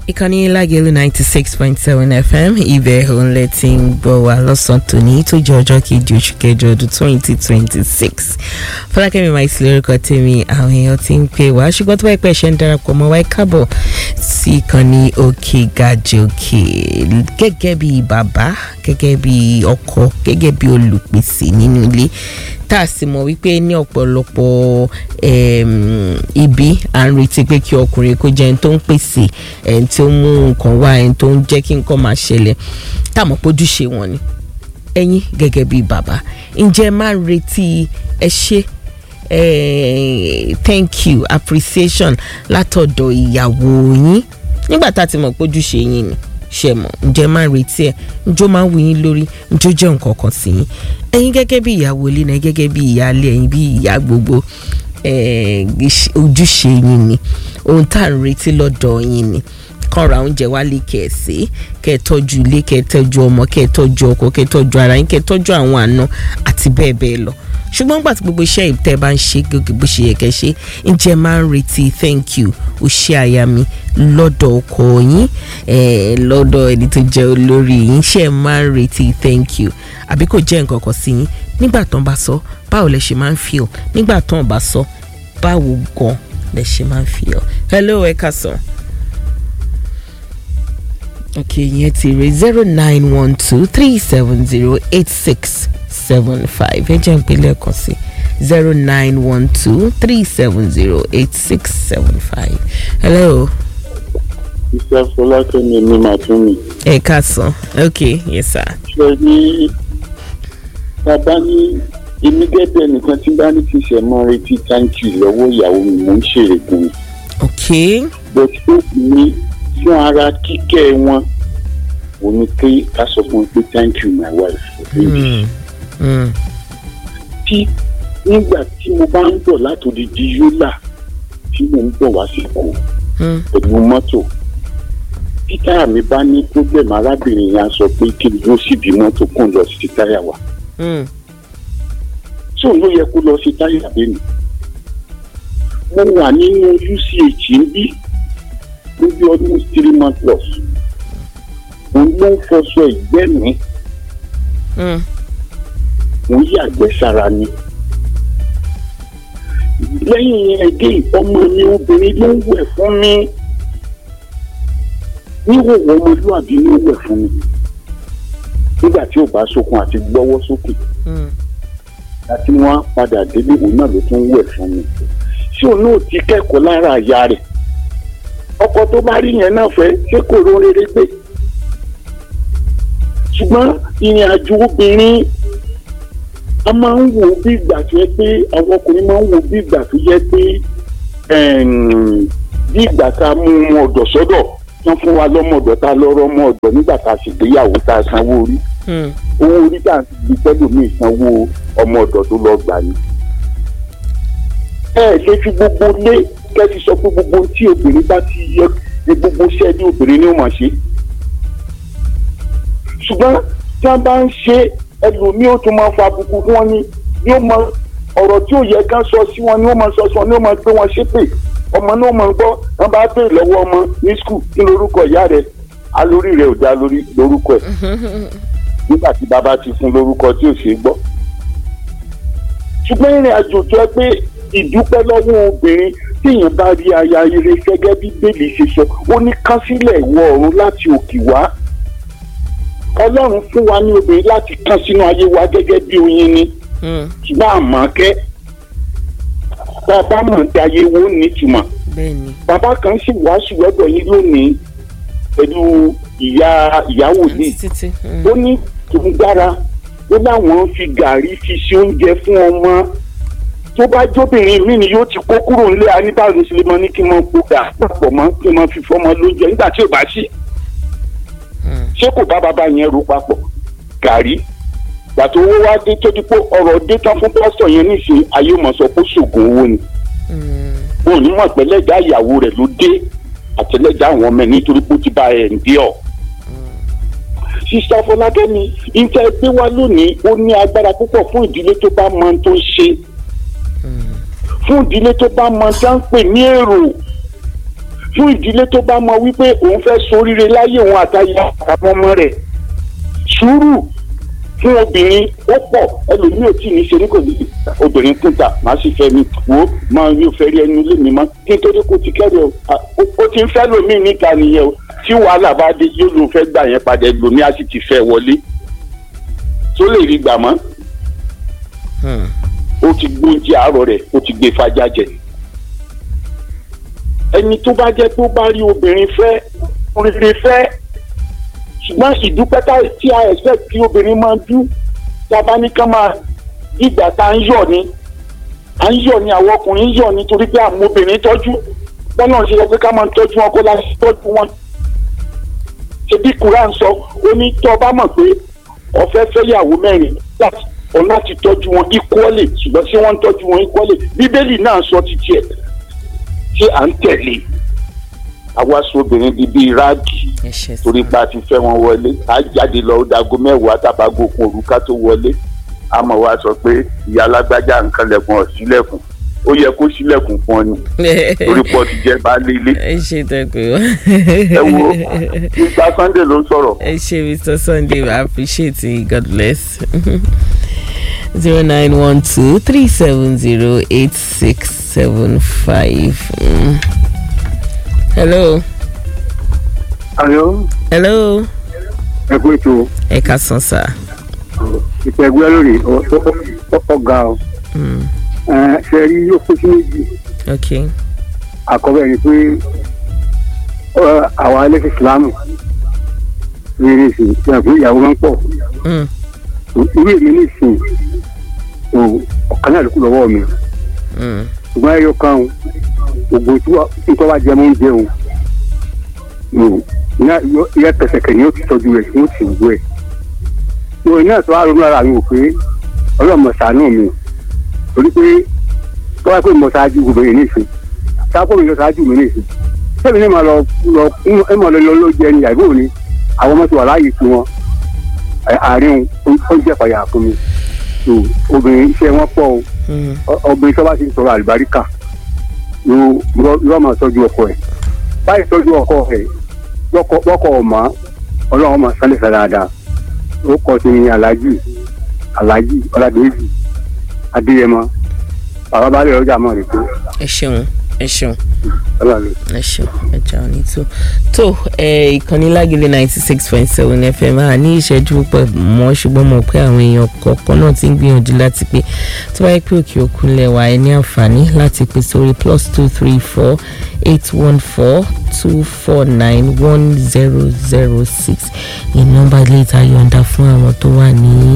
ìkànnì lágẹ̀lú ninety six point seven fm ibẹ̀ òun lẹ ti ń gbọ́ wa lọ́sàn-án tòní tó jẹ́ ọjọ́ kejì oṣù kẹjọ ọdún twenty twenty six fọlákẹ́mi máa ti lórúkọ tèmi àwọn èèyàn ti ń pè wá ṣùgbọ́n tó bá pẹ́ ṣe ń darapọ̀ mọ́ wáyé kábọ̀ sí ìkànnì òkè gàjẹ́ òkè gẹ́gẹ́ bí bàbá gẹ́gẹ́ bí ọkọ gẹ́gẹ́ bí olùpèsè nínú ilé tá a sì mọ̀ wípé ní ọ̀pọ̀lọpọ̀ ibi à ń retí pé kí ọkùnrin kó jẹ́ ẹni tó ń pèsè ẹni tó ń mú nǹkan wá ẹni tó ń jẹ́ kí nǹkan máa ṣẹlẹ̀ tá a mọ̀ pé ojúṣe wọn ni ẹ̀yin gẹ́gẹ́ bí bàbá ǹjẹ́ máa ń retí ẹ ṣe thank you appreciation látọ̀dọ̀ ìyàwó yín nígbà tá a ti mọ̀ pé ojúṣe yín ni ṣe mọ̀ ǹjẹ́ máa ń retí ẹ̀ ǹjọ́ máa ń wù yín lórí ǹjọ́ jẹ́ nǹkan kan sí yín ẹ̀yin gẹ́gẹ́ bí ìyàwó ilé náà gẹ́gẹ́ bí ìyáálé ẹ̀yin bí ìyá gbogbo ojúṣe yín ni ohun tá à ń retí lọ́dọ̀ yín ni kàn ra oúnjẹ wálé kẹ̀sì kẹ́ ẹ tọ́jú ilé kẹ́ ẹ tọ́jú ọmọ kẹ́ ẹ tọ́jú ọkọ kẹ́ ẹ tọ́jú ara yín kẹ́ ẹ tọ́jú àwọn àna àti bẹ́ẹ̀ bẹ́ẹ̀ lọ ṣùgbọ́n gbà tí gbogbo iṣẹ́ ìtẹ́ bá ń ṣe gògì bó ṣe yẹ kẹ́ ṣe ǹjẹ́ máa ń retí thank you ó ṣe àyà mi lọ́dọ̀ ọkọ yín lọ́dọ̀ ẹni tó jẹ́ olórí yín ṣe máa ń retí thank you àbí kò jẹ́ nǹkan kan sí yín nígbà tán bá sọ báwo lẹ ṣe máa ń feel nígbà tán bá sọ báwo gan lẹ ṣe máa ń feel hello ẹ ká sọ. ok yẹn ti rè zero nine one two three seven zero eight six seven five ẹ jẹ́ ń pè lẹ́ẹ̀kan sí zero nine one two three seven zero eight six seven five. hello. iṣẹ́ fọlákẹ́mi ni màá tún mi. ẹ káàsán ok yes sir. ṣe ní bàbá ní èmi gẹ́gẹ́ nìkan tí bá ní kí ṣe mọ́ retí táǹkì lọ́wọ́ ìyàwó mi mò ń ṣèrègùn. ok. but ó ní fún ara kíkẹ́ wọn ò ní pé ká sọ fún un pé thank you my wife. Mm. Mm. tí nígbà tí mo bá ń bọ̀ látòdìdí yólà tí mo ń bọ̀ wá sí kò Mm. pẹ̀lú mọ́tò tí táyà mi bá ní problem arábìnrin yẹn á sọ pé kí n dúró síbi mọ́tò kó n lọ sí táyà wa Mm. tí òun ló yẹ kó lọ sí táyà lẹ́nu mo wà nínú uch ń bí níbi ọdún three months plus òun ló ń fọṣọ ìgbẹ́ mi Mm. òun yàgbẹ́ sára ni lẹ́yìn yẹn again ọmọ mi obìnrin ló ń wẹ̀ fún mi níhòòhò ọmọlúwàbí ló ń wẹ̀ fún mi nígbà tí ò bá sókun àti gbọ́wọ́ sókè Mm. àti wọn á padà délé òun náà ló tún wẹ̀ fún mi ṣé òun náà ti kẹ́kọ̀ọ́ lára àyà rẹ̀ ọkọ tó bá rí yẹn náà fẹ́ ṣé kò ró rere gbé ṣùgbọ́n ìrìn àjò obìnrin a máa ń wò ó bí ìgbà tó yẹ pé àwọn ọkùnrin máa ń wò ó bí ìgbà tó yẹ pé ẹ̀m, bí ìgbà tá a mú ọmọ ọ̀dọ̀ sọ́dọ̀ wọ́n fún wa lọ́mọ ọ̀dọ̀ tá a lọ́rọ́ ọmọ ọ̀dọ̀ nígbà tá a ṣègbéyàwó tá a sanwó orí Mm. owó orí tá à ń fi tẹ́lómi ìsanwó ọmọ ọ̀dọ̀ tó lọ gbà ní. ẹ ẹ lè fi gbogbo lé kẹ́sì sọ pé gbogbo tí obìnrin bá ti yẹ ní gbogbo iṣẹ́ ní obìnrin ni ó máa ṣe. ṣùgbọ́n tí wọ́n bá ń ṣe ẹlòmíì ó tún máa fa àbùkù fún wọn ni yóò máa ọ̀rọ̀ tí ò yẹ ká sọ sí wọn ni ó máa sọ sí wọn ni ó máa gbé wọn ṣépè ọmọ náà máa gbọ́ wọn bá bèèrè lọ́wọ́ ọmọ ní skul kí lorúkọ ìyá rẹ̀ alórí rẹ̀ ò dá lórí lórúkọ ẹ̀ nígbà tí bàbá ti fún lórúkọ tí ò ṣeé gbọ́. ṣùgbọ́n ìrìn àjò tó ẹ pé ìdúpẹ́ lọ́wọ́ obìnrin téèyàn bá rí aya ire gẹ́gẹ́ bí bẹ́ẹ̀lì ṣe sọ ó ní kásílẹ̀ ìwọ ọ̀run láti òkè wá. ọlọ́run fún wa ní obìnrin láti kán sínú ayé wa gẹ́gẹ́ bí oyin ni Mm. ṣùgbọ́n àmọ́ kẹ́ bàbá mọ̀ ní ayé wo nítumọ̀ bẹ́ẹ̀ni. bàbá kan sì wàásù lọ́dọ̀ yín lónìí pẹ̀lú ìyá ìyàwó yìí àǹtí títí. Mm. ó ní tòun dára ó láwọn fi gàrí fi ṣe oúnjẹ fún ọmọ tó bá jóbìnrin mi ni yóò ti kó kúrò nílé aníbàárò sílẹmọ ní kí n máa kó gà pọ̀ mọ́ kí n máa fi fọ́mọ lóúnjẹ nígbà tí ò bá sí Mm. ṣé kò bá bàbá yẹn ro papọ̀ gàrí gbàtò owó wá dé tó di pé ọ̀rọ̀ dé tán fún pásítọ̀ yẹn nísìnyí ayé mọ̀ sọ pé ṣògùn owó ni Mm. òun ní mọ̀ pé lẹ́jà ìyàwó rẹ̀ ló dé àtẹlẹ́jà àwọn ọmọ ẹ̀ nítorí pé ó ti bá ẹ̀ ń dí ọ̀ sista fọlákẹ́mi ìtẹ́ gbé wá lónìí ó ní agbára púpọ̀ fún ìdílé tó bá mọ ohun tó ń ṣe Mm. fún ìdílé tó bá mọ tá ń pè ní èrò fún ìdílé tó bá mọ wípé òun fẹ́ soríire láyé òun àtàyè àtàwọn ọmọ rẹ̀ sùúrù fún obìnrin ó pọ̀ ẹlòmíì ò tí ì ní ṣe ní kò ní obìnrin kúta màá sì fẹ́ mi wò ó máa yóò fẹ́ rí ẹnu ilé mi mọ́ kí n tó dé kó ti kẹ́rì o à, ó ó ti ń fẹ́ lòmíì níta nìyẹn o tí wàhálà bá dé yóò lóun fẹ́ gbà yẹn padà ẹlòmíì á sì ti fẹ́ wọlé tó lè rí gbà mọ́ Hmm. ó ti gbóúnjẹ àárọ̀ rẹ̀ ó ti gbé fajá jẹ. ẹni tó bá jẹ́ tó bá rí obìnrin fẹ́ rere fẹ́ ṣùgbọ́n ìdúpẹ́ tá- tí a expect kí obìnrin máa dú tí a bá ní ká máa ìgbà tá à ń yọ̀ ni à ń yọ̀ ni àwọn ọkùnrin ń yọ̀ nítorí pé àwọn obìnrin tọ́jú bọ́lá ń ṣe sọ pé ká máa tọ́jú wọn kó láti tọ́jú wọn. ṣebí Quran sọ ó ní tó o bá mọ̀ pé ọ̀fẹ́ fẹ́yàwó mẹ́rin láti ọ láti tọ́jú wọn equally ṣùgbọ́n tí wọ́n ń tọ́jú wọn equally bíbélì náà sọ títí ẹ̀ tí à ń tẹ̀lé àwa sọ obìnrin di bíi ráàgì ẹ ṣe sá. torí pa ti fẹ́ wọn wọlé á jáde lọ ó dago mẹ́wàá tàbágo kun òrùka tó wọlé àmọ́ wa sọ pé ìyá alágbájá nǹkan lẹ̀kùn ọ̀sílẹ̀kùn ó yẹ kó sílẹ̀kùn fún ọ ni torí pọ̀ ti jẹ́ baálé ilé ẹ ṣe tẹkùn. ẹ wo nígbà Sunday ló ń sọ̀rọ̀ ẹ ṣe mr sunday i appreciate you god bless. zero nine one two three seven zero eight six seven five. hello. Àyọ̀ hello. ẹ̀kú ètò ẹ ká san sá. ìpẹ̀gbẹ́ lórí ọ̀gá o. Mm. Ẹ, Ṣé rí yóò kó sí méjì? ok. Àkọ́bẹ̀ ni pé ọ, àwa ẹlẹ́sìn Ìsìlámù rere sí ìyàwó pé ìyàwó máa ń pọ̀. Mm. Irú èmi ní ìsìn o ọ̀kan náà ló kù lọ́wọ́ mi. Mm. Ṣùgbọ́n ẹyọ kan o gbogbo tí wà- tí wọ́n bá jẹ mọ́ oúnjẹ o. o, ìyá- Ìyá pẹ̀sẹ̀kẹ̀ ni ó ti tọ́jú rẹ̀ tí ó ti wú ẹ̀. Ìwé náà tó wá ronú ara mi wò pé ọlọ́mọ ṣàánú mi torí pé tó wá pé mo ṣáájú gbogbo yìí nìsín sáàpọ̀ mi lọ ṣáájú mi nìsín sẹ́mi ní ma lọ lọ ẹ mọ̀ lọ lọ jẹ ní àìbò ni àwọn ọmọ ti wà láàyè tí wọn àárín ó jẹ́ pàyà fún mi so obìnrin iṣẹ́ wọn pọ̀ o Mm. Ọ- obìnrin tó bá ti ń sọ̀rọ̀ àlùbáríkà yóò yóò máa tọ́jú ọkọ ẹ̀ báyìí tọ́jú ọkọ ẹ̀ lọ́kọ̀ ọ̀mọ́ ọlọ́run máa sálẹ̀ sá dáadáa ó kọ́ sí ní aláàjì aláàjì ọ̀làdéjì adéyẹmọ bàbá balẹ̀ ọjà mọ̀ rẹ̀ pé ẹ ṣeun ẹ ṣeun. ọlọ́run ẹ ṣeun ẹja òní tó tó ẹ ìkànnì lágìlẹ ninety six point seven fm a ní ìṣẹ́jú púpọ̀ mọ́ ṣùgbọ́n mo pé àwọn èèyàn kọ̀ọ̀kan náà ti ń gbìyànjú láti pé tó bá yẹ pé òkè òkun lẹ́wà ẹ ní àǹfààní láti pè sórí plus two three four eight one four two four nine one zero zero six ní nọ́mbà ilé ìta yọ̀ǹda fún àwọn tó wà ní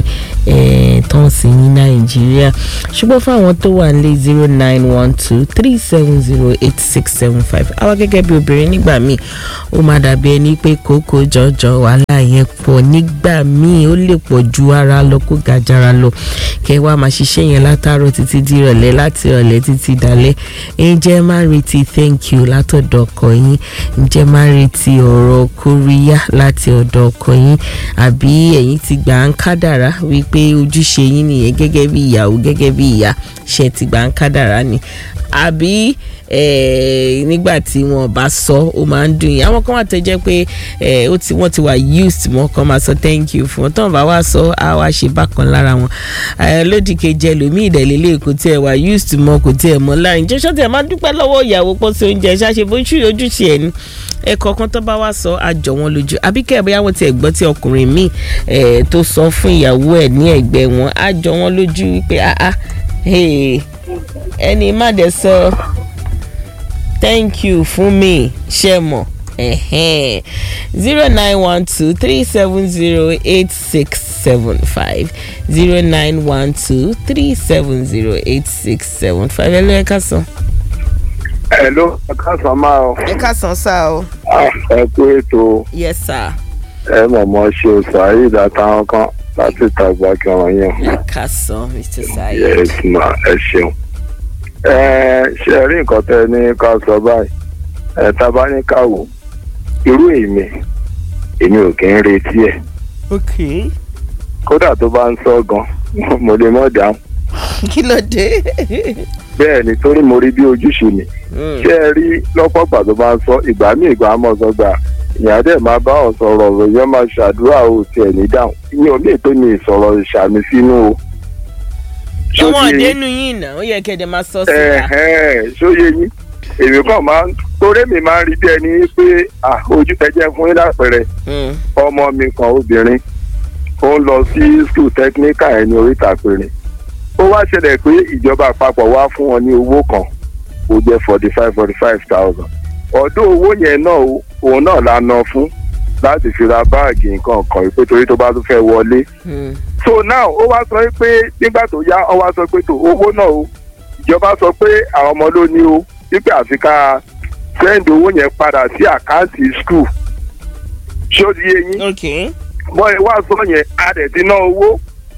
tọ́ǹsì ní nàìjíríà ṣùgbọ́n fún àwọn tó wà nílé zero nine one two three seven zero eight six seven five àwa gẹ́gẹ́ bí obìnrin nígbà míì ó máa dàbí ẹni pé kókó jọjọ wàhálà yẹn pọ̀ nígbà míì ó lè pọ̀ ju ara lọ kó gàjára lọ kẹ́ wá máa ṣiṣẹ́ yẹn látàárọ̀ títí di ìrọ̀lẹ́ láti ìrọ̀lẹ́ títí dalẹ́ ǹjẹ́ máa retí thank you látọ̀dọ̀ ọkọ yín ǹjẹ́ máa retí ọ̀rọ̀ kóríyá láti ọ̀dọ̀ ọkọ yín àbí ẹ̀yin ti gbà ń kádàrá wípé ojúṣe yín nìyẹn gẹ́gẹ́ bí ìyàwó gẹ́gẹ́ bí ìyá ṣe ti gbà ń kádàrá ni àbí eh, nígbà tí wọn bá sọ ó máa ń dùn yín àwọn kan wà tó jẹ́ pé eh, ó ti wọ́n ti wà used mọ́ kàn máa sọ thank you fún wọn tó ń bá wá sọ á wá ṣe bákan lára wọn Eh, lódì kejì ẹlòmíì ìdẹ̀lélẹ̀ kò tiẹ̀ wà used mọ́ kò tiẹ̀ mọ́ láàrin jẹ́ sọ́tẹ̀ máa dúpẹ́ lọ́wọ́ ìyàwó pọ̀ sí oúnjẹ ṣáṣe bójú ojúṣe ẹ̀ ní ẹ̀kọ́ kan tó bá wá sọ àjọ wọn lójú àbí kẹ́ ẹ̀ bóyá wọ́n ti ẹ̀gbọ́n tí ọkùnrin míì eh, tó sọ fún ìyàwó ẹ̀ ní ẹ̀gbẹ́ wọn àjọ wọn lójú wípé ah ah hey, ẹni má dẹ̀ sọ thank you fún mi ṣe mọ̀ zero nine one two three seven zero eight six seven five zero nine one two three seven zero eight six seven five ẹ ló ẹ ká sàn. ẹ ló ká sàn máa ọ ẹ ká sàn sá o. ẹ kú ètò yes sir. ẹ mọ̀mọ́ ṣe o saheed àtàwọn kan láti tàgbà kí wọ́n yàn. ẹ ká sàn mr saheed. yes ma ẹ ṣeun. ẹ ṣe rí nǹkan tẹ ní ká sọ báyìí ẹ tá a bá ní ká wò irú èmi èmi ò kí ń retí ẹ ok kódà tó bá ń sọ gan mo lè mọ̀ dáhùn kí ló dé. bẹ́ẹ̀ ni torí mo rí bí ojúṣe mi Mm. ṣé ẹ rí lọ́pọ̀ ìgbà tó bá ń sọ ìgbà míì ìgbà mọ̀ sọ gbà ìyá dẹ̀ máa bá ọ̀ sọ̀rọ̀ ọ̀rọ̀ yẹn máa ṣàdúrà o tiẹ̀ ní dáhùn ìyẹn ò lè tó ní ìsọ̀rọ̀ ìṣàmì sínú o. Ṣó ọmọ ti yé yín? ọ̀dẹ́nu yìí náà ó yẹ kẹ́dẹ̀ máa sọ síta. Ẹ̀hẹ́n, ṣóyé yín èmi kàn máa ń torí mi máa ń rí bí ẹni pé ah, ojú ẹjẹ fún yín lápẹẹrẹ Mm. ọmọ mi kan obìnrin ó ń lọ sí school technical ẹ̀ ní oríta péré ó wá ṣẹlẹ̀ pé ìjọba àpapọ̀ wá fún wọn ní owó kan ó jẹ́ forty five forty five thousand ọ̀dọ́ owó yẹn náà ó- òun náà la ná fún láti fi ra báàgì nǹkan kan pé torí tó bá tún fẹ́ wọlé Mm. so now ó wá sọ pé nígbà tó yá ó wá sọ pé tó owó náà o ìjọba sọ pé àwọn ọmọ ló ní o wípé àfi ká send owó yẹn padà sí àkáǹtì school ṣó ti yé yín ok bọ́ ẹ wá sọ yẹn a dẹ̀ ti ná owó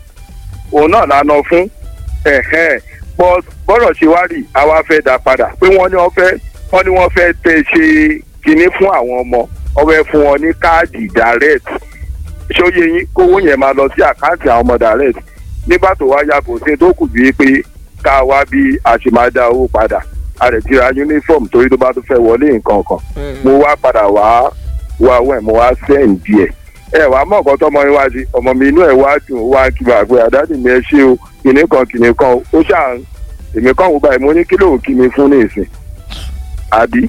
òun náà la ná fún ẹ̀hẹ́n bọ́ bọ́rọ̀ ṣe wá rí àwa fẹ́ dá padà pé wọ́n ní wọ́n fẹ́ wọ́n ní wọ́n fẹ́ tẹ ṣe kinní fún àwọn ọmọ wọ́n fẹ́ fún wọn ní káàdì direct ṣóyè yín kówó yẹn máa lọ sí àkáǹtì àwọn ọmọ direct nígbà tó wá yá kò sí tó kù bíi pé ká wá bí a ṣe máa dá owó padà a rẹ̀ ti ra uniform torí tó bá tún fẹ́ wọlé nǹkan kan Mm. mo wá padà wá wá wẹ̀ mo wá sẹ́ǹ díẹ̀ ẹ wàá mọ̀ nǹkan tọmọ yín wá sí ọmọ mi inú ẹ̀ wá dùn ó wá kí bàá pé àdáàdì mi ẹ ṣe o kìnì kan kìnì kan o ó ṣáà èmi kan wò báyìí mo ní kí lóun kí mi fún ní ìsìn àbí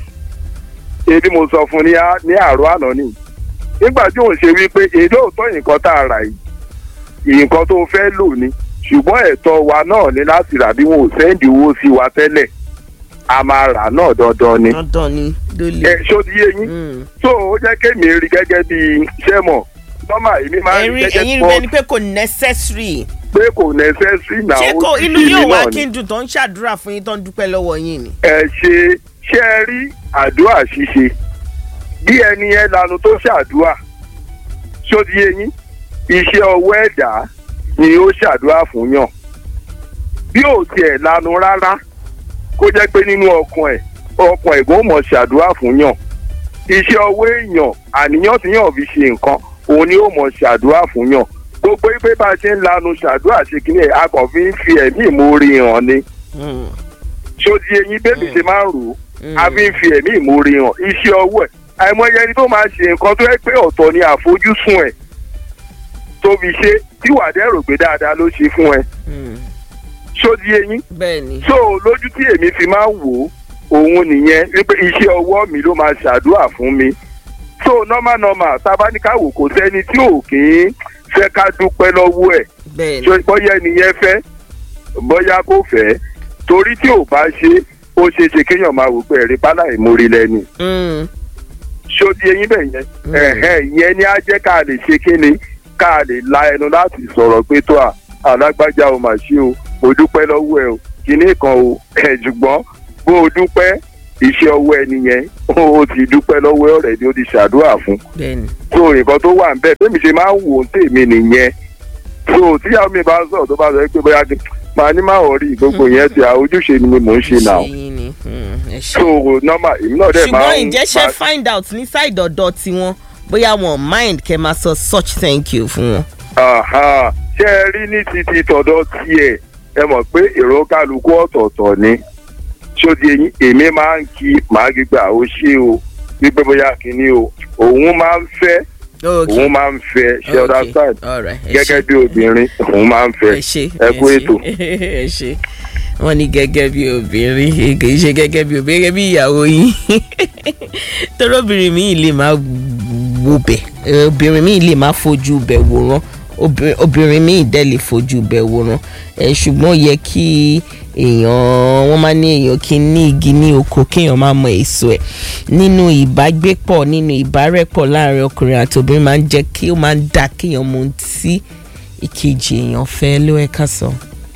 ebi mo sọ fún ní á- ní àárọ̀ àná ni nígbà tí òun ṣe wípé èdè òótọ́ nǹkan tá a rà yìí nǹkan tó fẹ́ lò ní ṣùgbọ́n ẹ̀tọ́ wa náà ní láti rà bí wọn ò sẹ́ǹdì owó sí wa tẹ́lẹ̀ a máa rà náà dandan ni dandan ni ẹ lólè. ṣó ti yé yín Mm. so ó jẹ́ kémi rí gẹ́gẹ́ bí iṣẹ́ mọ̀ nọ́mà èmi máa ń rí ẹ̀yin gẹ́gẹ́ ẹ̀yin bí rẹ̀ ni pé kò necessary. pé kò necessary náà ṣé ó kò ti inú ṣe yóò mí wá náà kí ni. n dùn tó ń ṣàdúrà fún yín tó ń dúpẹ́ lọ́wọ́ yín ni. ẹ ṣe ṣe ẹ rí àdúrà ṣíṣe bí ẹni yẹn lanu tó ṣàdúrà ṣó ti yé yín iṣẹ́ ọwọ́ ẹ̀dá ni ó ṣàdúrà fún yàn bí ò tiẹ̀ lanu rárá kó jẹ́ pé nínú ọkàn ẹ̀ ọkàn ẹ̀gbọ́n mọ̀ ṣàdúrà fún yàn iṣẹ́ ọwọ́ èèyàn àníyàn tí yàn fi ṣe nǹkan òun ni ó mọ̀ ṣàdúrà fún yàn gbogbo pé bá a ṣe ń lanu ṣàdúrà ṣe kí ni ẹ̀ a kàn fi ń fi ẹ̀mí ìmoore hàn ni Mm. ṣó ti eyín bébì ṣe máa ń rò ó Mm. a fi ń fi ẹ̀mí ìmoore hàn iṣẹ́ ọwọ́ ẹ̀ àìmọye ẹni tó máa ṣe nǹkan tó yẹ pé ọ̀tọ̀ ni àfojúsùn ẹ̀ tó fi ṣe tí wàá dẹ́rò pé dáadáa ló ṣe fún ẹ Mm. ṣó ti eyín bẹ́ẹ̀ ni. so lójú tí èmi fi máa ń wò ó òun nìyẹn wípé iṣẹ́ ọwọ́ mi ló máa ṣàdúrà fún mi so normal normal tábánikàwò kò sẹ́ni tí ò kì í fẹ́ ká dúpẹ́ lọ́wọ́ ẹ̀ bẹ́ẹ̀ ni. ṣé bóyá ẹnìyẹn fẹ́ bóyá kò fẹ́ torí tí ò bá ṣe ó ṣeé ṣe kéèyàn máa wò pé ẹ̀rí pálá ìmórí lẹ́nu Mm. ṣó di eyín bẹ̀ yẹn Mm. ẹ̀hẹ́n ìyẹn ni á jẹ́ ká lè ṣe kíni ká lè la ẹnu láti sọ̀rọ̀ pé tó à alágbájá o mà ṣe o mo dúpẹ́ lọ́wọ́ ẹ o kíní kan o ẹ̀ ṣùgbọ́n bó o dúpẹ́ iṣẹ́ ọwọ́ ẹni yẹn o ti dúpẹ́ lọ́wọ́ ọ̀rẹ́ ni ó ti ṣàdúrà fún bẹ́ẹ̀ ni. so nǹkan tó wà ń bẹ̀ tèmi ṣe máa ń wò ó tèmi nìyẹn so tíyàwó mi bá sọ̀rọ̀ tó bá sọ pé bóyá kí màá ní máa rí gbogbo yẹn ti àwòjúṣe ni mò ń ṣe náà ṣe yín ni. Mm. ẹ ṣé. so normal èmi náà dẹ̀ máa ṣùgbọ́n ń ǹjẹ́ ṣe máa- find out ní side ọ̀dọ̀ tiwọn bóyá wọn mind kẹ́ máa sọ such thank you fún wọn. Aha, ṣé ẹ rí ní títí tọ̀dọ̀ tiẹ̀ ẹ mọ̀ pé èrò kálukú ọ̀tọ̀ọ̀tọ̀ ni ṣódi eyín èmi máa ń kí màá gbígbà ó ṣe o wípé bóyá kínní o òun máa ń fẹ́ okay òun máa ń fẹ́ ṣe ọ̀dà okay side all right ẹ gẹ́gẹ́ ṣé. bí obìnrin òun máa ń fẹ́ ẹ ṣe ẹ kú ṣé, ètò. ẹ ṣe wọn ní gẹ́gẹ́ bí obìnrin kì í ṣe gẹ́gẹ́ bí obìnrin gẹ́gẹ́ bí ìyàwó yín torí obìnrin mi lè máa wo bẹ̀ obìnrin mi lè máa fojú bẹ̀ wòran obìnrin- obìnrin mi dẹ̀ lè fojú bẹ̀ wòran ẹ ṣùgbọ́n ó yẹ kí èèyàn wọ́n máa ní èèyàn kí n ní igi ní oko kéèyàn máa mọ èso ẹ̀ nínú ìbágbépọ̀ nínú ìbárẹ́pọ̀ láàrin ọkùnrin àti obìnrin máa ń jẹ́ kí ó máa ń dà kéèyàn mọ ohun tí ìkejì èèyàn fẹ́ ló ẹ̀ka sàn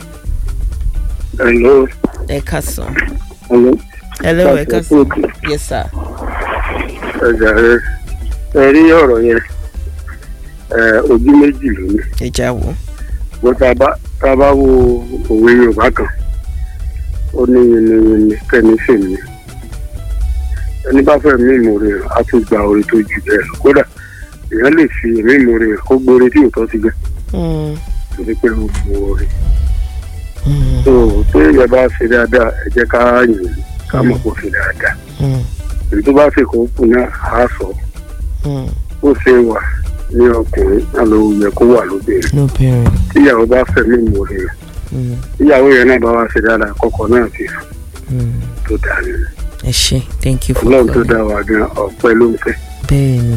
Hello. ẹ̀ka sàn Hello. hello Láti ẹ̀ka ẹ̀kú sàn òkè. yes sir Ẹ̀jà rẹ̀ ẹ rí ọ̀rọ̀ yẹn ẹ, ojú méjì lónìí. ẹja wo Bó ta bá ta bá wo òwe Yorùbá kan, ó ní yìnyín kẹ́ni fèmí. Ẹni bá fẹ́ mí ìmòrè rẹ̀ á tún gba orí tó jù bẹ́ẹ̀ lọ. Kódà èèyàn lè fi èmi ìmòrè rẹ̀ kó gbóore tí òótọ́ ti gbẹ. Mm, Torí pé ó bu orí. Mm, tó téèyàn bá ṣe dáadáa ẹ jẹ́ ká yìn ká mọ̀ kó ṣe dáadáa mm, èyí tó bá ṣe kó kù náà á sọ mm. ó ṣe wà ní ọkùnrin náà ló yẹ kó wà lóbìnrin lóbìnrin. tíyàwó bá fẹ̀mí ìmòrè rẹ̀ Mm, tíyàwó yẹn náà bá wá ṣe dáadáa kọ́kọ́ náà ti mm. tó dáa nínú ẹ ṣe thank you for ọlọ́run tó calling. dá wa gan ọ̀pẹ ló ń fẹ́ bẹ́ẹ̀ni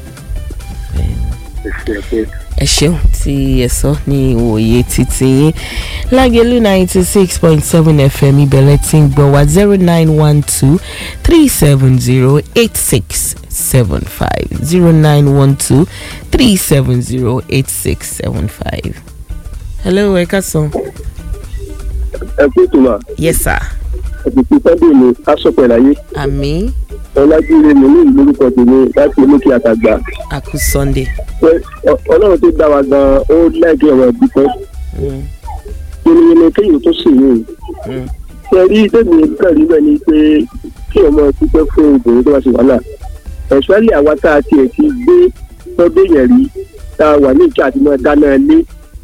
ẹ ṣe pé ẹ ṣeun tí ẹ sọ ní ìwòye títí yín lágẹ̀lú ninety six point seven fm ìbẹ̀rẹ̀ tí ń gbọ́ wá zero nine one two three seven zero eight six seven five zero nine one two three seven zero eight six seven five. hello ẹ káàsán. ẹ kú ìtumọ̀ yes sir. ẹ̀sìnkú sunday ni aṣọ́pẹ̀ láyé àmì ọlájúre mi ní ìlú orúkọ tèmi láti olókè àtàgbà àkú sunday. pé ọ- ọlọ́run tó dá wa gan ó láìpẹ́ ọ̀rọ̀ ìdúpẹ́ Mm, yẹnìyẹnì kéèyàn tó sì yìí mm, ṣe rí tèmi kàn rí bẹ́ẹ̀ ni pé kí ọmọ dúpẹ́ fún obìnrin tó bá ṣe wàhálà ẹ̀ṣọ́lì àwa tá a tiẹ̀ ti gbé lọ́dún yẹn rí tá a wà ní ìjà àti máa dáná ilé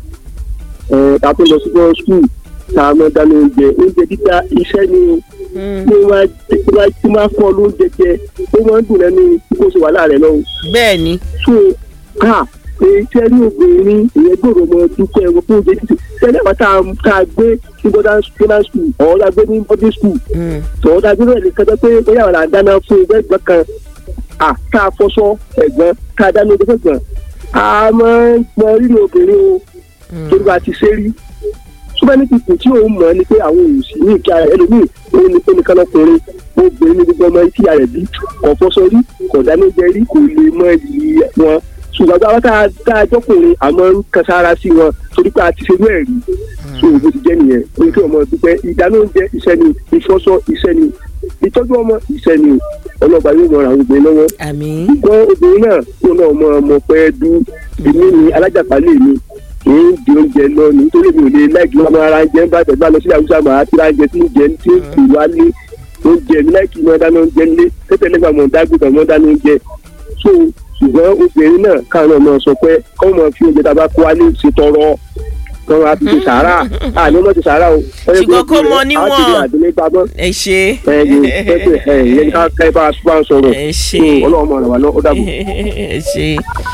ẹ̀ tá a tó lọ sí bọ́ skul tá a máa dáná oúnjẹ oúnjẹ dídá iṣẹ́ ni o mm. tí wọ́n bá tí wọ́n bá fọ́ lóúnjẹ jẹ ó máa ń dùn lẹ́nu kó ṣe wàhálà rẹ̀ lọ́wọ́ bẹ́ẹ̀ ni. so ká iṣẹ́ ní obìnrin ìyẹn gbòòrò mọ dúpẹ́ ẹ̀rọ fún oúnjẹ títì sẹ́ni àwọn tá a- tá a gbé ní modern modern school ọ̀hún la gbé ní boarding school Mm, tọ̀hún tá a gbé bẹ́ẹ̀ ní kẹjọ pé bóyá àwọn àdáná fún ẹgbẹ́ ẹgbẹ́ kan à tá a fọṣọ ẹ̀gbọ́n tá a dáná oúnjẹ fẹ́gbọ́n a máa ń mọ rírì obìnrin o mm. torí bá a ti ṣe rí súpẹ́ni pípò tí òun mọ̀ ni pé àwọn òsì ní ìka rẹ̀ ẹlòmíì òun ni pé nìkan lọkùnrin obìnrin ní gbogbo ọmọ ìkí rẹ̀ bí kò fọṣọ rí kò dáná jẹ rí kò lè mọ iyì wọn ṣùgbọ́n bá tá a tá a jọkùnrin àmọ́ ń kan sára sí wọn torí pé a ti ṣe bẹ́ẹ̀ rí so bó ti jẹ́ nìyẹn ó ní kí ọmọ dúpẹ́ ìdáná oúnjẹ iṣẹ́ ni ìfọṣọ iṣẹ́ ni ìtọ́jú ọmọ iṣẹ́ ni ọlọ́ba yóò mọ àwọn obìnrin lọ́wọ́ àmì. ṣùgbọ́n obìnrin náà kó náà mọ ọmọ pẹ́ dú èmi ni alájàpálẹ̀ mi kì í di oúnjẹ lọ nítorí mi ò lè láìkí wọn máa ra oúnjẹ ń bá tẹ̀gbá lọ sí àwùjọ àmọ́ àti ra oúnjẹ tí ń jẹ tí ń fi wá lé oúnjẹ mi láìkí wọn dáná oúnjẹ lé tẹ́tẹ́ lẹ́gbà mọ̀ dágbé mọ̀ dáná oúnjẹ so ṣùgbọ́n obìnrin náà káwọn ọmọ sọ pé kọ́ mọ̀ fi oúnjẹ tá a bá kó wálé ṣe tọrọ kọ́ wọn á fi ṣe sàárà àní wọ́n ti sàárà o. Ṣùgbọ́n kó mọ níwọ̀n. àwọn ti rí àdílé pamọ́ ẹ ṣe. ẹ̀yìn pẹ́pẹ́ ẹ̀yìn yẹn ká ká ẹ bá a sọ̀rọ̀ ẹ so ṣe. ọlọ́run mọ̀ ràn wá lọ́wọ́ ó dàbọ̀. ẹ ṣe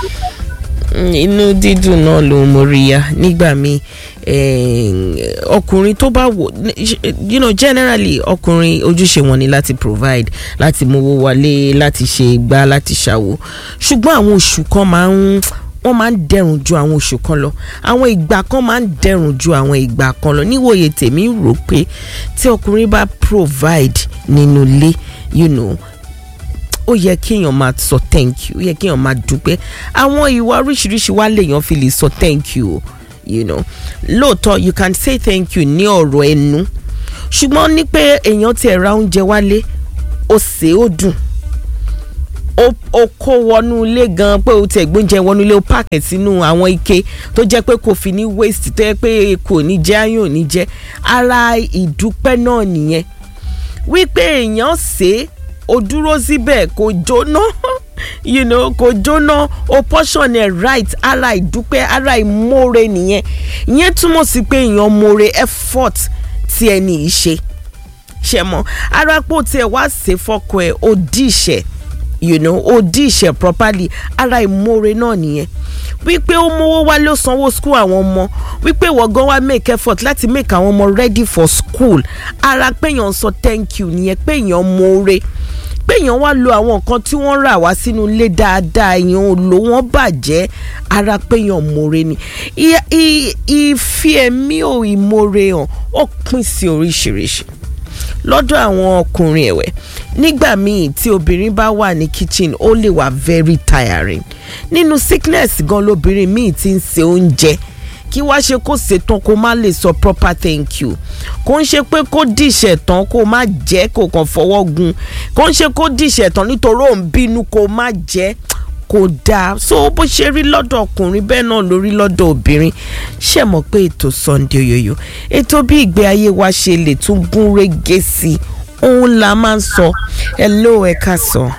Mm, inú dídùn náà ló ń moriya nígbà míì eh, ọkùnrin tó bá wò you know generally ọkùnrin ojúṣe wọn ni láti provide láti mówó wálé láti ṣe gbá láti ṣàwò ṣùgbọ́n àwọn oṣù kan máa ń wọ́n máa ń dẹrùn ju àwọn oṣù kan lọ àwọn ìgbà kan máa ń dẹrùn ju àwọn ìgbà kan lọ níwòye tèmi rò pé tí ọkùnrin bá provide nínú ilé you know ó yẹ kéèyàn máa sọ thank you ó yẹ kéèyàn máa dúpẹ́ àwọn ìwà oríṣiríṣi wá lèèyàn fi lè sọ thank you o you know lóòótọ́ you can say thank you ní ọ̀rọ̀ ẹnu ṣùgbọ́n ní pé èèyàn ti ra oúnjẹ wálé ó sè é ó dùn ó ó kó wọnú ilé gan pé ó tẹ̀ gbóúnjẹ wọnú ilé ó pààkì sínú àwọn ike tó jẹ́ pé kò fi ní waste tó yẹ pé kò ní jẹ́ ayọ̀ ò ní jẹ́ ara ìdúpẹ́ náà nìyẹn wípé èèyàn ṣe é o dúró síbẹ̀ kò jóná you know kò jóná o portion ẹ̀ right ara ìdúpẹ́ ara ìmoore nìyẹn ìyẹn túmọ̀ sí pé èèyàn moore effort tí ẹni yìí ṣe ṣe mọ́ ara pò tí ẹ wá ṣe fọ́kọ ẹ̀ o dí ìṣẹ́ you know o dí ìṣẹ́ properly ara ìmoore náà nìyẹn wípé ó mówó wálé ó sanwó school àwọn ọmọ wípé ìwọ gan wá make effort láti make àwọn ọmọ ready for school ara péyàn sọ thank you nìyẹn péyàn moore péyàn wá lo àwọn nǹkan tí wọ́n rà wá sínú ilé dáadáa èèyàn ò lò wọ́n bàjẹ́ ara péyàn moore ni I- i- ìfi ẹ̀mí ò ìmoore hàn ó pín sí oríṣiríṣi lọ́dọ̀ àwọn ọkùnrin ẹ̀wẹ̀ nígbà míì tí obìnrin bá wà ní kitchen ó lè wà very tiring nínú sickness gan lobìnrin míì ti ń se oúnjẹ kí wá ṣe kó ṣetán kó má lè sọ proper thank you kó ń ṣe pé kó dìṣẹ̀ tán kó má jẹ́ kó kàn fọwọ́ gun kó ń ṣe kó dìṣẹ̀ tán nítorí òun bínú kó má jẹ́ kò dáa so bó ṣe rí lọ́dọ̀ ọkùnrin bẹ́ẹ̀ náà ló rí lọ́dọ̀ obìnrin ṣe mọ̀ pé ètò Sunday Oyoyo ètò bí ìgbé ayé wa ṣe lè tún gún régé sí i òun la máa ń sọ hello ẹ ká sọ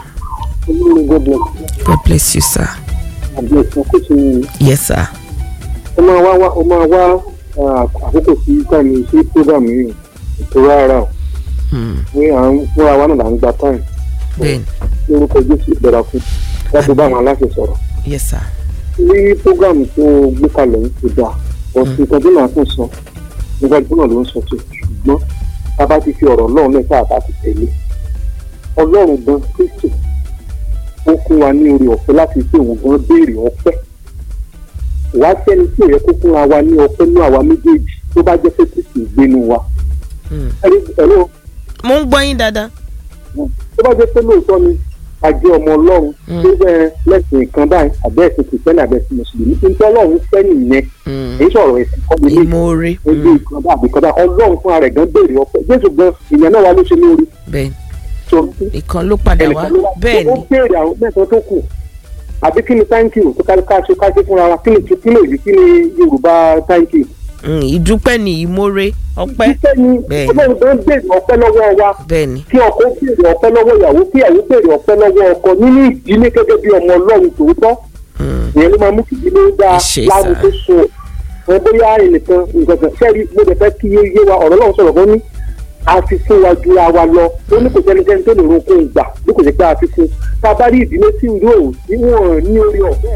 God bless you sir yes sir ó máa wá wá ó máa wá ah, àkókò tí táìmù sí program yìí ètò rárá o Hmm. ní à ń fúnra wa náà là ń gba táìmù bẹ́ẹ̀ni lórúkọ jésù ìbẹ̀rẹ̀ fún láti bá àwọn aláṣẹ sọ̀rọ̀ yes sir. ní program tó gbé kalẹ̀ yìí ti dà ọ̀sìn kan tó náà tún sọ nígbà tó náà ló ń sọ tó ṣùgbọ́n tá a bá ti fi ọ̀rọ̀ ọlọ́run lẹ́sẹ̀ àbá ti tẹ̀lé ọlọ́run gan kristu ó fún wa ní orí ọ̀fẹ́ láti fi òun gan béèrè ọpẹ́ wá sẹ́ni tí ò yẹ kó fúnra wa ní ọpẹ́ ní àwa méjèèjì tó bá jẹ́ pé kristu ìgbénu wa Hmm. ẹni ẹ̀rọ mo ń gbọ́ yín dáadáa. tó bá jẹ́ pé lóòótọ́ ni àjẹ́ ọmọ ọlọ́run Mm. tó bẹ́ẹ̀ lẹ́sìn kan báyìí àbẹ́ ẹ̀sìn kìrìsìtẹ́nì àbẹ́ ẹ̀sìn mùsùlùmí tí ń tọ́ ọlọ́run fẹ́ nìyẹn Hmm. èyí sọ̀rọ̀ ẹ̀sìn kọ́ mi ní ìmoore. ojú ìkan bá àbíkan bá ọlọ́run fúnra rẹ̀ gan béèrè ọpẹ́ jésù gan ìyẹn náà wà ló ṣe ní orí bẹ́ẹ̀ni tó ìkan ló padà wá ẹnìkan ló wá bẹ́ẹ̀ ó ni béèrè àwọn mẹ́sàn-án tó kù àbí kí ni thank you tó kárí káṣe káṣe fúnra wa kí ni kí ni èyí kí ni yorùbá thank you. Hmm, ìdúpẹ́ ni ìmoore ọpẹ́ ìfẹ́ ni Bẹ́ẹ̀ ni. ọlọ́run gan béèrè ọpẹ́ lọ́wọ́ wa bẹ́ẹ̀ ni kí ọkọ béèrè ọpẹ́ lọ́wọ́ ìyàwó kí ìyàwó béèrè ọpẹ́ lọ́wọ́ ọkọ nínú ìdílé gẹ́gẹ́ bí ọmọ ọlọ́run tòótọ́ Hmm. ìyẹn ló máa mú kí ìdílé dáa Ṣe láàmú sá. tó so ẹ bóyá ẹnìkan nǹkan kan sẹ́ẹ̀rí mo dẹ̀ fẹ́ kí yé yé wa ọ̀rọ̀ náà sọ̀rọ̀ fún ní a ti fún wa ju ara wa lọ ó ní kò sẹ́nikẹ́ni tó lè ro kó gbà bí kò sí pé a ti fún tá a bá rí ìdílé tí ìlú òun tí wọ́n ní orí ọ̀fẹ́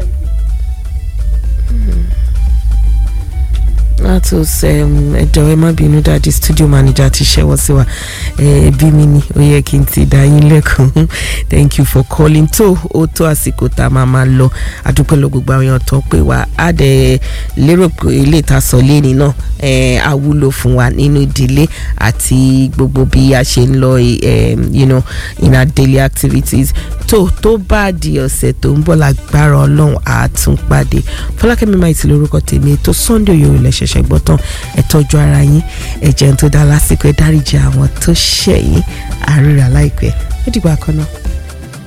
láti ẹjọ ẹ má bínú dájú studio manager ti ṣẹ́wọ́ sí wa ẹ bí mi ni ó yẹ kí n ti dá yín lẹ́kùn thank you for calling tó ó tó àsìkò tá a máa máa lọ àdúpẹ́ lọ gbogbo àwọn èèyàn tó pè wá á dẹ̀ lérò pé ilé ìtasọ̀ lẹ́ni náà ẹ á wúlò fún wa nínú ìdílé àti gbogbo bí a ṣe ń lọ ẹ you know in our daily activities tó tó bá di ọ̀sẹ̀ tó ń bọ̀ lágbára ọlọ́run àtúnpàdé fọlákẹ́mi máa ti lórúkọ tèmi ètò sunday yòó lẹ ṣẹ̀ṣẹ̀ gbọ́ tán ẹ tọ́jú ara yín ẹ jẹun tó dá lásìkò ẹ dáríjì àwọn tó ṣẹ̀ yín àríra láìpẹ́ ó dìgbà kan náà.